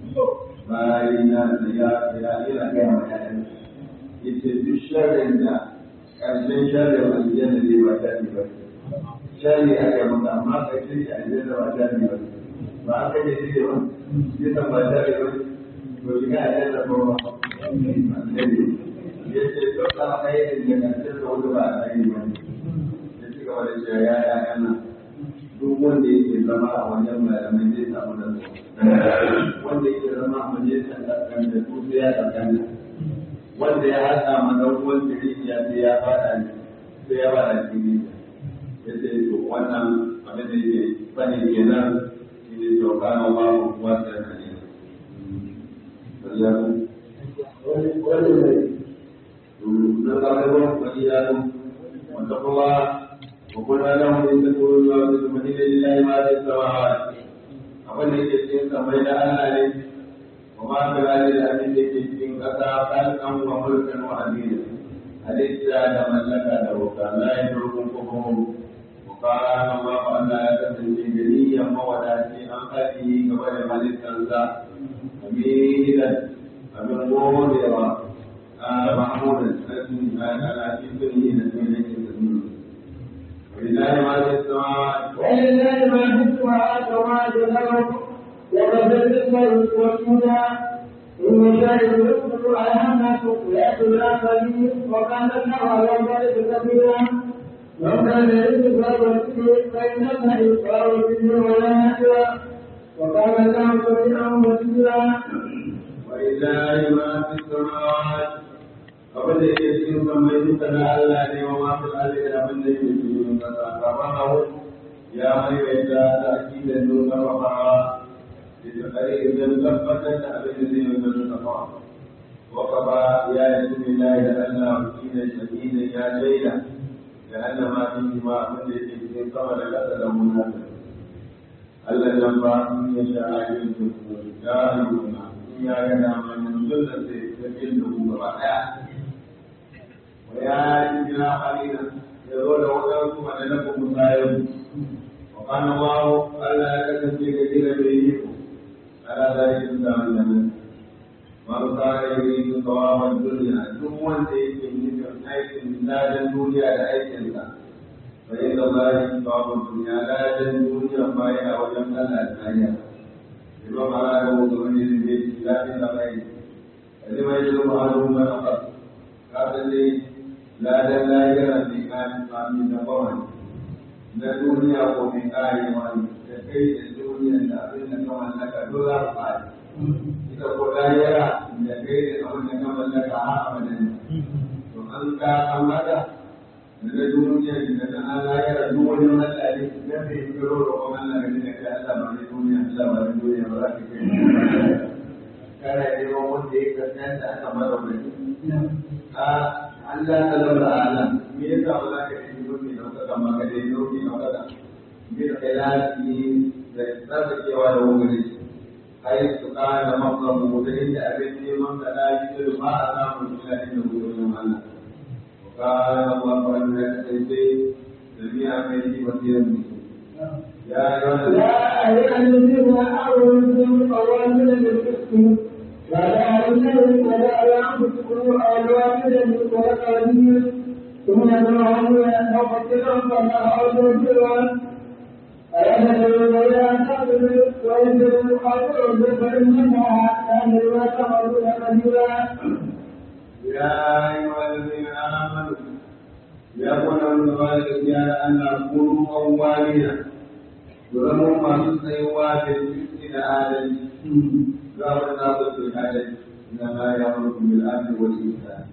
bayan na da ya ya ina gaya ma ƴaƴan yace duk sharrin da ƙarshen sharrin aljanna ne ba sharri ba sharri aka yi maka amma ƙarshen shi aljanna ba sharri ba ba aka yi shi ba bisa ba sharri ba to shiga aljanna ko ba ya ce duk alkhairin da kan da wani ba alkhairi ba ne ya ci gaba da cewa ya ya yana duk wanda yake zama a wajen malamai zai samu da wanda yake zama a majalisar ɗan da su sai ya ɗan wanda ya haɗa ma ɗan uwan ya sai ya faɗa ne sai ya faɗa cikin ya ce to wannan abin da yake bane kenan shi ne to kana ba ku wasa da ne نقربهم وإياكم واتقوا الله وقلنا لهم إن تقولوا الله تسمحين لله ما في السماوات abin da ke cikin samai da Allah ne wa ma fi hali da abin da ke cikin ƙasa kalkan wa mulkan wa amina halitta da mallaka da wuka la ya turkun kukum wa kana ma fa Allah ya kasance ganiyan mawadaci an haɗi gaba da halittarsa amidan abin godewa محمودا على في كله نسميه ولله ما في السماوات ولله ما في السماوات وما في الارض وكفى بالله وكيلا إن شاء يذكر أيامنا يأتي الآخرين وكان الله على ذلك كبيرا لو كان يجب الوكيل فإن الله يقال به ولا وكان الله سميعا بصيرا ولله ما في السماوات abin da yake cikin sammai duka na Allah ne wa masu Allah da abin da yake cikin kasa gaba na ya maimaita da akidar nuna mafawa da ta kare idan tabbatar da abin da zai nuna nuna mafawa وقضى يا يسم الله لأن وكيل شديد يا ليلى لأن ما فيهما من الإنسان قبل الأسد منافق ألا ينفع إن يشاء يمسك جاهلون إن يعلم من سنة يجده رائع ويا جنا قليلا يقول وكرتم أن لكم مسايب وقال الله ألا يكتب كثيرا بينكم على ذلك الزمن man kana yuridu thawaba dunya duk wanda yake nufin aikin ladan duniya da aikin sa fa inna allahi thawaba dunya ladan duniya ma yana wajen Allah ta hanya imam ala da wanda wani ne ne ladan da mai ali mai yi ma haru ma ka ka dai ladan lahira ne kan sami da bawan na duniya ko mai kare wani da kai da duniya da abin da kawai naka dole ba ita ko lahira da kai da abin da ka mallaka a abadan to an ka an hada da na duniya da na an lahira duk wani Allah ne da bai kiro da kuma Allah ne da kai Allah ba ne duniya Allah ba ne duniya ba za ka kai kana neman wanda ya kasance aka mara wani a Allah ta laura ala me yasa ba za ka yi duniya da kuka kama ka dai duniya da kuka bi da khilafi da tsarkakewa da wuri حيث كان مطلبه ليس أبني من لا يجد ما أتاه إلا إنه يؤمن الله وكان الله أن يأتي جميع بيته وسيرا يا أيها الذين آمنوا قوامل بالقسط ولا يملك ولا ينفقوا أولوانا والأقربين ثم يدعون أو فكرا فلا أرجو يا أيها الذين آمنوا يقول الوالد يا أن أكونوا أولين ولهم ما تسيوا بالجسد آدم قال الناس في آدم إنما يأمركم بالأمن والإنسان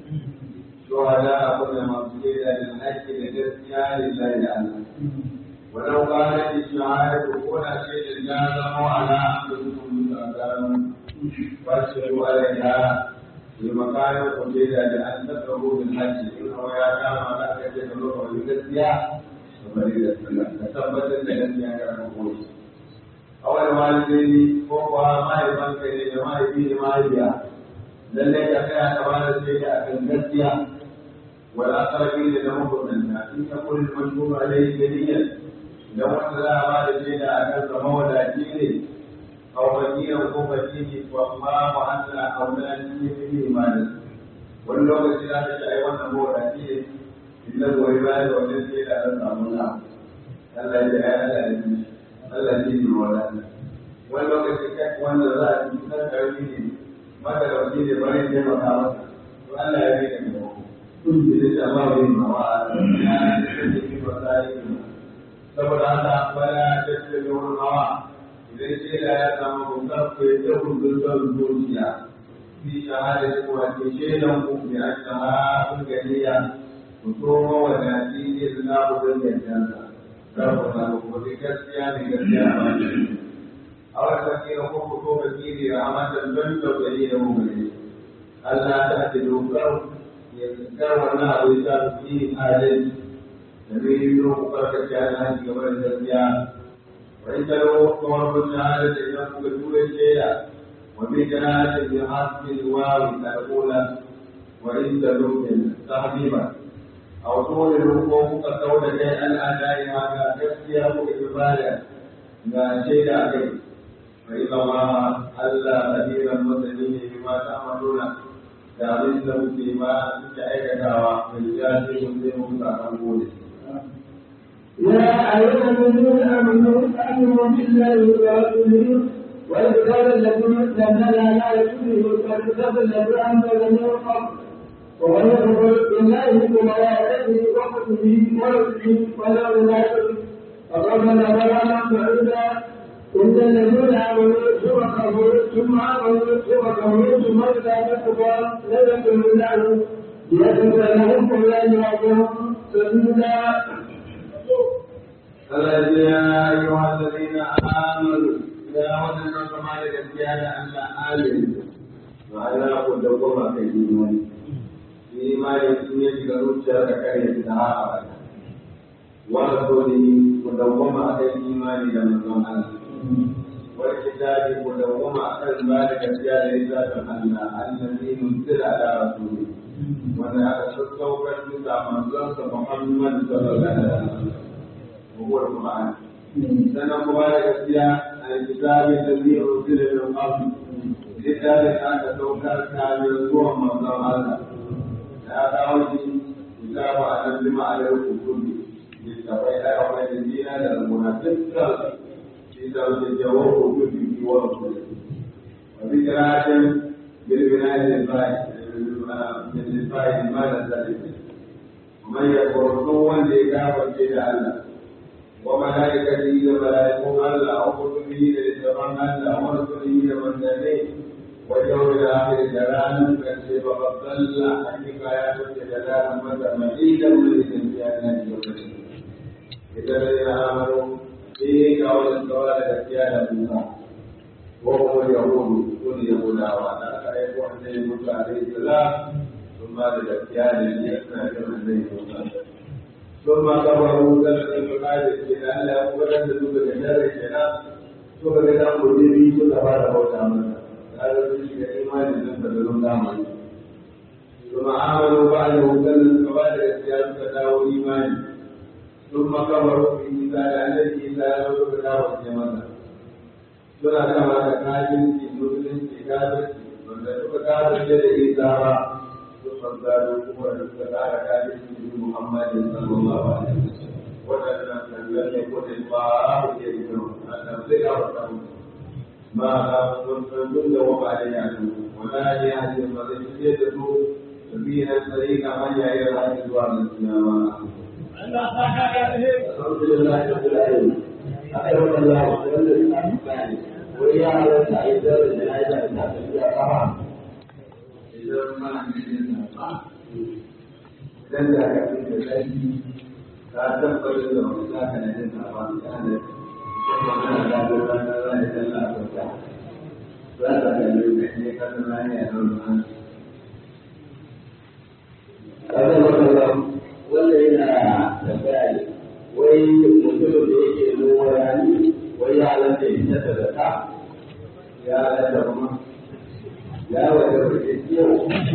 شهداء كل مقصود للحج لجزيا لله يعلم ولو كانت الشعائر كل شيء لازم على أنفسكم تأذانوا فاشهدوا عليها بمكان قليل لأن تكرهوا بالحج إنه يا كان على كيف تلوح بالجزية وبريد السلام تثبت الجزية كما نقول أول والدين فوق ما يبان كي ما يبين ما يبيع lallai ka tsaya ka ba da sai a kan gaskiya wal aqrabin da mabudan in ka kullu mashhur alayhi dalilan idan wanda za a ba da shaida a kan zama wadaci ne a wakilan ko fakiri ko amma wa Allah aulani ne fi imanin wani lokaci za ta ce ai wannan mawadaci ne inda goyi baya da wajen shaida don samu na Allah ya ai Allah ya ji Allah ya ji wadata wani lokaci kai wanda za a ji kan karfi ne maka da wani ne bari taimaka masa to Allah ya rike da ku da ta ba wani mawa ya da ke ba sai saboda haka bala da ce da wani hawa idan ce da ya samu bukar ku ya ta kundin son zuciya fi shahada da kuwa ke shaidan ku bi an shahada ganiya ku so mawadaci ne da na kudin gantansa karfa na ku gaskiya ne gaskiya ba a wani fakira ko ku ko fakiri rahmatan don tausayi da mummuni Allah ta ce dokar ya kar wannan abu ya sa su yi adalci الذي يدعو بركة على قبل الزكاة وإن له طور شهادة إنه بدون شيء وبجناة بحسب الواو الأولى وإن له تحريما أو طول الحقوق كقول شيئا أداء هذا تسكيه إقبالا لا شيء عليه فإن الله ألا كثيرا مسلمين بما تعملون دامن له فيما تشعر ويجازي مسلم فأقول يا أيها الذين آمنوا آمنوا بالله ورسوله والكتاب الذي نزل على رسوله والكتاب الذي أنزل من قبل ومن يكفر بالله وملائكته وكتبه ورسله ولا ينافق فقد نبرنا بعيدا إن الذين آمنوا ثم كفروا ثم آمنوا ثم كفروا ثم إذا كفروا لم يكن الله يجب لهم كل يوم سجودا الذين يا أيها الذين آمنوا يا ولد كما لك أن آمن وعلى قد قوم كيدون إيمان الدنيا تقول شرك كريم تعالى ورسوله مدوما على الإيمان لمن الله والكتاب مدوما على ذلك الجار ذات الله الذي نزل على رسوله وانا اشكوك انت من محمد صلى الله عليه وسلم وهو القران سنة مباركة فيها الكتاب الذي أنزل من قبل لذلك أنت توكل كامل هو من الله هذا وجه كتاب أن لما عليه الكتب للتقي أيها الذين للمنافق في زوج الجواب كتب ورسوله وذكرى بالبناء للفائد من للفائد ما نزل ومن يكفر سوى لإجابة إلى الله وملائكته وملائكه الله وكتبه للتقام الله ورسله والنبي واليوم الآخر جلالا كشف فضل حقيقة جلالا متمعيدا من الامتحانات والتشريع إذا الذين آمنوا في قول السؤال الاتيان موسى وهم اليهود كل يهودا وأنا أعرف أن موسى عليه السلام ثم للاتيان ليسمع كما موسى ثم كفروا سنة المقادر إلى أن لا يقبل أن تدوك الشر الشيطان ثم كذا مجيبي كل هذا هو تعمل هذا الشيء إيمان لم تدلون تعمل ثم عملوا بعده سنة المقادر السياسة فتاو إيمان ثم كفروا في مثال الذي لا يوجد له الجمال suna kama da kafirci musulunci kafirci wanda suka kafirce da isa ba sun manzaro kuma da suka kara kafirci da muhammadin sallallahu alaihi wasallam waɗannan kangan ne ko da ba a ke yi nan a sai ga wata ma a sun duk da wa ba da ya nan wala ne ya ce ba zai fiye da su sabina tsarika manya ya rayu zuwa ga sinawa alhamdulillah rabbil alamin akai wannan wanda ina bayani wai ya halatta a yi zarar da ya da ta tafiya kama idan mana ne ba dan da ka fi da kai ka tabbatar da wani za ka ne da ba ya ne kuma kana da da da da da da da da da za ka ga ne ne ka da ne ya nan kaga wannan wanda yana tambaya ne wai mutumin da yake noma rani wai ya halatta ya fita da zaka ya da kuma ya wanda kuke kiyo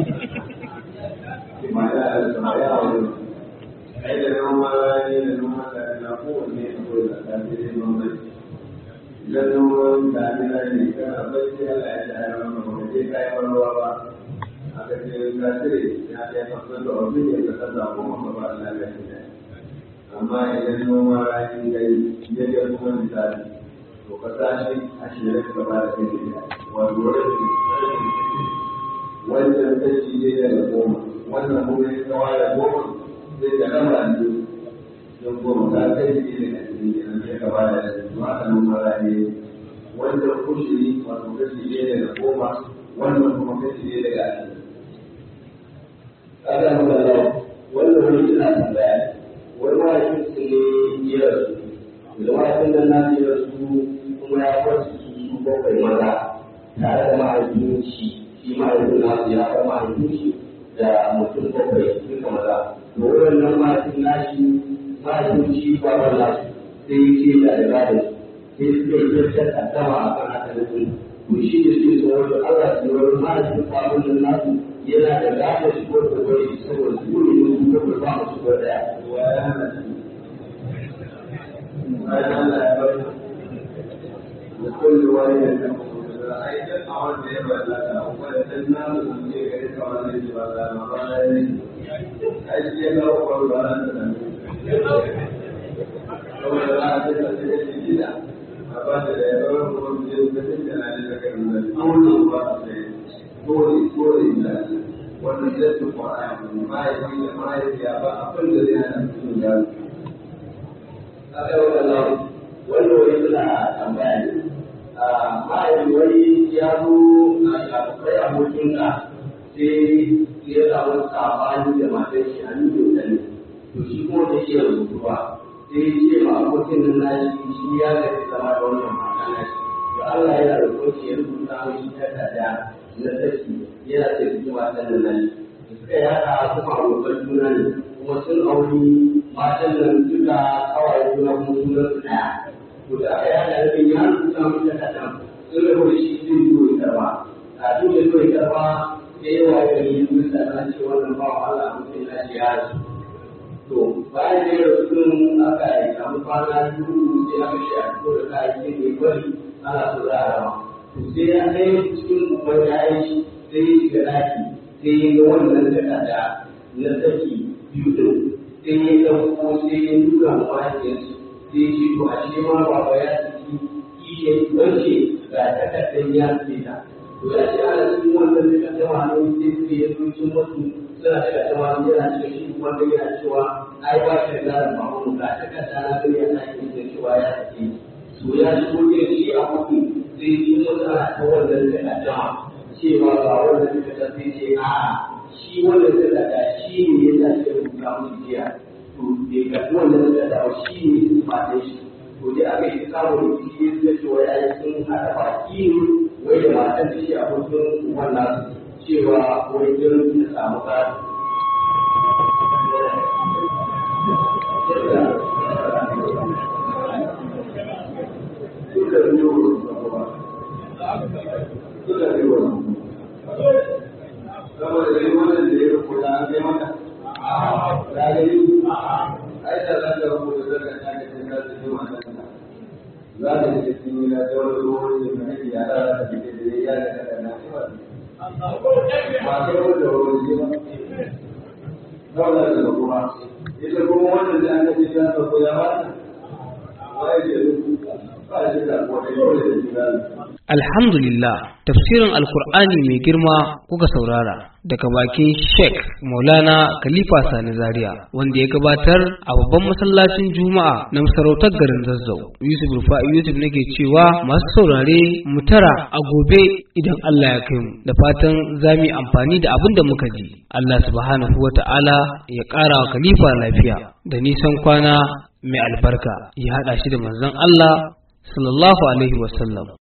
ma ya da ma ya wani ai da noma ne da noma da na kowanne akwai da ta ce noma idan noman damina ne kana bacci Allah ya da ya maka ba je kai ruwa ba aka ce ka cire ya ce fasar da wani ne ka kaza ko maka ba Allah ya ce amma idan noma rani kai ya ga kuma misali to ka tashi a shirye ka ba da kai da wato rashin wannan kashi ne daga goma wannan kuma ya kawo da goma zai da rama ne don goma ka kai ne daga cikin kenan sai ka ba da zuwa a noma rani wannan kushiri wato kashi ne daga goma wannan kuma kashi ne daga ashirin kaga wannan wanda wani suna tambaya wani mahaifin su ne ya rasu da mahaifin nan na ya rasu kuma ya wasu su su bakwai maza tare da mahaifin shi shi mahaifin nasu ya bar mahaifin shi da mutum bakwai duka maza to wannan mahaifin nashi mahaifin shi babar nasu sai ya ce da riga da sai suka yi tattar addama a kan haka nufin to shi ne suke so wanda Allah su yi wani mahaifin babar nan nasu yana da gada shi ko da wani saboda su ne ne su ko ba su ko da وكل واحد أيضا أود يبلغ وأن الناس يجري كما يجري ما أجل له قول أنا saboda za a ce da shi shi gida a ba da da ya bar kuma su je da shi da na da kan da dole ba su sai dole dole da wannan zai su Qur'ani mai mai mai ya ba abin da zai hana su da aka yi wannan wanda wani suna tambaya ne a ma'aikata wani ya zo a kai abokinka sai ya samu sabani da matan shi a nuna ne to shi kuma da shi rubutuwa sai ya ce ma abokin nan nashi shi ya gaji zama da wannan mata nashi to Allah yana da kwanci ya rubuta mai shi takarda na saki yana da shi matan nan nashi suka yi haka kuma abokan juna ne kuma sun auri matan nan duka kawai juna kuma sunan su ɗaya to da aka yi haka da ya rubuta mai takarda sun rabu da shi zai zo ya karba a duk da zo ya karba da yawa ya yi musa na ce wannan ba wa Allah mutum na ce ya rasu to bayan da ya rasu aka yi samu kwana biyu sai aka shi a fito da kayayyakin da ya bari ana so za a rama to sai ya kai cikin uban yayin shi sai ya shiga daki sai ya ga wannan takarda na saki biyu din sai ya ɗauko sai ya nuna wa mahaifiyarsu sai ya ce to a ce ma baba ya saki kishe wance ga takardar ya ce ta to ya ce ana cikin wannan takardar wani sai suke ya zo cin wasu suna daga cewa yana cewa shi wanda yana cewa ai ba shi da zaran mamu ga takarda na gani ya sake da cewa ya sake to ya shigo gidan shi a mutu sai cin wasu ana ta wannan takardar cewa ba wannan takardar sai ce a'a shi wannan takarda shi ne ya sa shi rubuta musu jiya to bai karɓi wannan takarda ba shi ne su fatan shi to dai aka yi samun rikici da cewa ya yi sun haɗa baki ne wai da matan da shi abokin wannan cewa wai irin ta samu ƙari. Suka biyo suka biyo saboda gani wannan da ya rubuta an kai mata ya gani ai da za ka rubuta daga ta ga cikin za ta ji mata za ta ji cikin yana da wani ruwan da mai ya da ta ji da ya da daga na shi ba ba kai wanda ruwan ji ba dole da kuma ita kuma wannan da aka ji ta ko ya ba wai da ba shi da ko da dole da shi Alhamdulillah, tafsirin Alkur'ani mai girma kuka saurara daga bakin Sheikh Maulana Khalifa Sani Zaria wanda ya gabatar a babban masallacin Juma'a na masarautar garin Zazzau. Yusuf Rufa'i Yusuf nake cewa masu saurare mu tara a gobe idan Allah ya kai mu da fatan za mu yi amfani da abin da muka ji. Allah subhanahu wa ta'ala ya ƙara wa Khalifa lafiya da nisan kwana mai albarka ya haɗa shi da manzon Allah sallallahu alaihi wasallam.